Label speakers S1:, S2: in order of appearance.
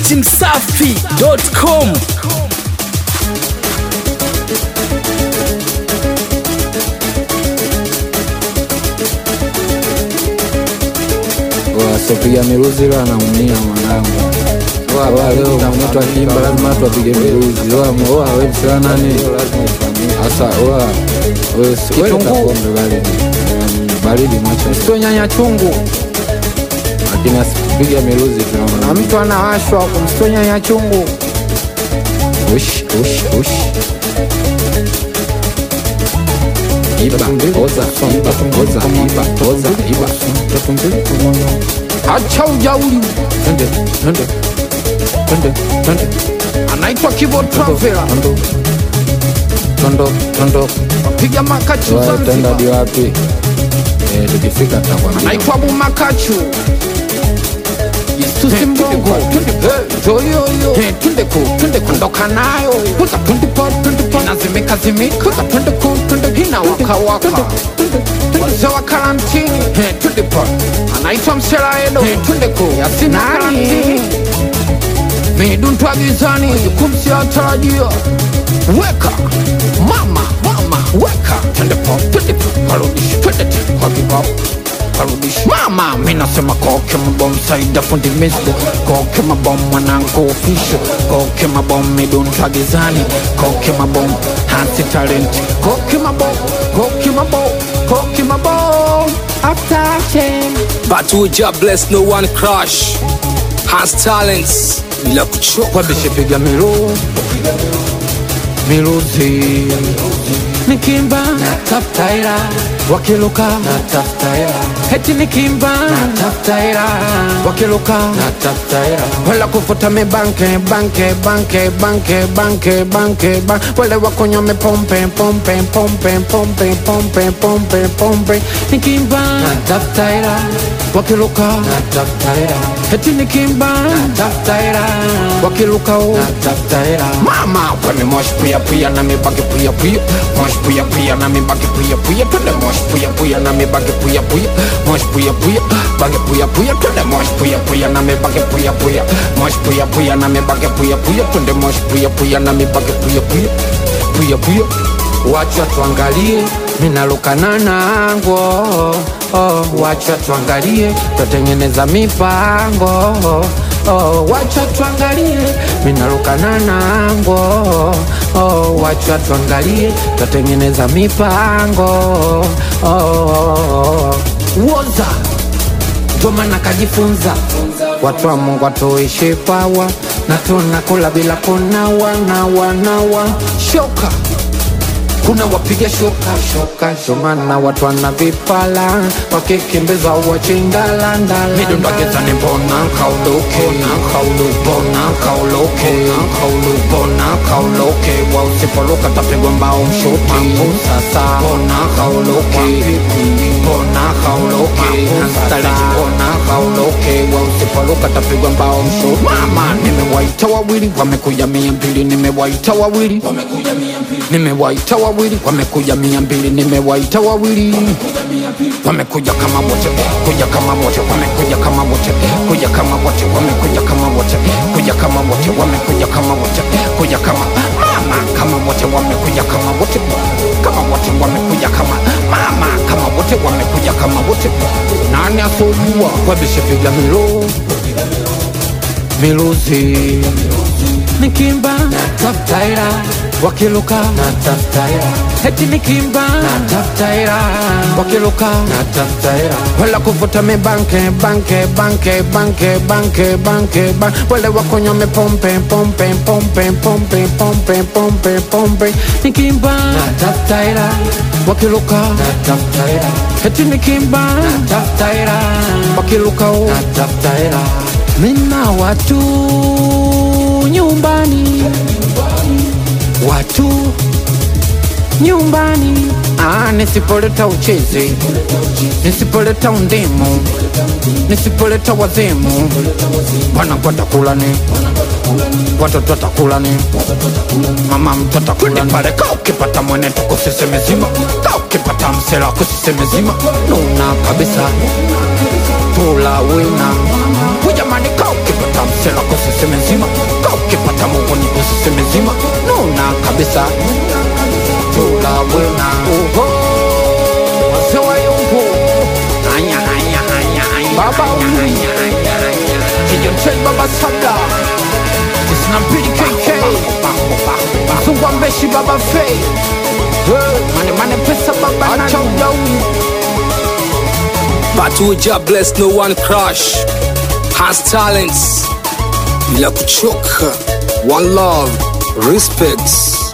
S1: datimsafi.com
S2: wasopiga miruzi leo anaumia mwanangu Oa, leo mtu akiimba lazima watu wapige miruzi Oa, oa, we msela nani hasa oa, we si- we leta pombe baridi Mm, baridi mwacha
S3: sio nyanya chungu
S2: lakini asipiga miruzi
S3: na
S2: tunaona
S3: mtu anawashwa kumsio nyanya chungu
S2: ush ush ush iba oza iba oza iba oza iba
S3: acha ujauli
S2: twende twende twende twende
S3: anaitwa kibo travela
S2: tondo tondo tondo
S3: piga makachu
S2: Wa, tenda
S3: zanzibar
S2: hadi wapi Eh, tukifika tutakwambia
S3: anaitwa bumakachu Yesusi mgongo joyoyo tundeko tundeko ndoka nayo kuza tundipo tundipo inazimika zimika kuza tundeko tundeko ina waka waka wazee wa karantini tundipo anaitwa mselaedo tundeko yasina karantini miduntwa gizani kumsiatarajia weka mama mama weka tundipo tundipo warudishi twendete kwa kibao Parudish mama minasema koke mabom saida fundi misdo koke mabom mwanangu official koke mabom midunta gizani koke mabom hasi talent koke mabom koke mabom koke mabom after ten
S1: but uja bless no one crush has talents bila kuchoka
S3: wabishipiga miru miruzi nikimba natafutaira wakiluka natafutaira heti nikimba natafutaira wakiluka natafutaira wala kufuta mibanke banke banke banke banke banke ba wale wakunywa mipompe pompe pompe pompe pompe pompe pompe nikimba natafutaira wakiluka natafutaira heti nikimba natafutaira wakiluka natafutaira mama weme mosh puya puya na mibage puya puya mosh puya puya na mibage puya puya twende mosh puya puya na mibage puya puya mosh puya puya bage puya puya twende mosh puya puya na mibage puya puya mosh puya puya na mibage puya puya twende mosh puya puya na mibage puya puya puya puya wacha tuangalie minalukana nango oh, wacha tuangalie twatengeneza mipango oh, wacha tuangalie minalukana nango oh, wacha tuangalie twatengeneza mipango oh, woza ndo maana kajifunza watu wa Mungu watuishi pawa na tunakula bila kunawa nawa nawa shoka kuna wapiga shoka shoka shomana watu wana vipala wakikimbiza wachindalandala midondagezani mbona kauloke na kaulubona kauloke na kaulubona kauloke wa usipoluka tapigwa mbao mshuti sasa bona kauloke bona kauloke staleji bona kauloke wa usipoluka tapigwa mbao mshuti mama nimewaita wawili wamekuja mia mbili nimewaita wawili nimewaita wawili wamekuja mia mbili nimewaita wawili wamekuja kama wote kuja kama wote wamekuja kama wote kuja kama wote wamekuja kama wote kuja kama wote wamekuja kama wote kuja kama mama kama wote wamekuja kama wote kama wote wamekuja kama mama kama wote wamekuja kama wote nani asojua wabishipiga milo miluzi nikimba natafutaira wakiluka natafutaira heti nikimba natafutaira wakiluka natafutaira wala kuvuta mibanke banke banke banke banke banke ba wale wakunywa mipompe pompe pompe pompe pompe pompe pompe nikimba natafutaira wakiluka natafutaira heti nikimba natafutaira wakiluka natafutaira mina watu nyumbani watu nyumbani ah, nisipoleta uchezi nisipoleta undimu nisipoleta wazimu wanakuwa takulani watoto takulani mama mtoto takulani pale ka ukipata mwenetu kusisemezima ka ukipata msela kusisemezima nuna kabisa tula wina ujamani ka ukipata msela kusisemezima kabisa tulawena oho wazee wa yumbu anya anya anya anya baba anya anya anya anya kijontei baba sada tisina mbili kk mzungwa mbeshi baba fei mane mane pesa baba acha ujauni
S1: Battle with Jah bless no one crush has talents bila kuchoka one love respect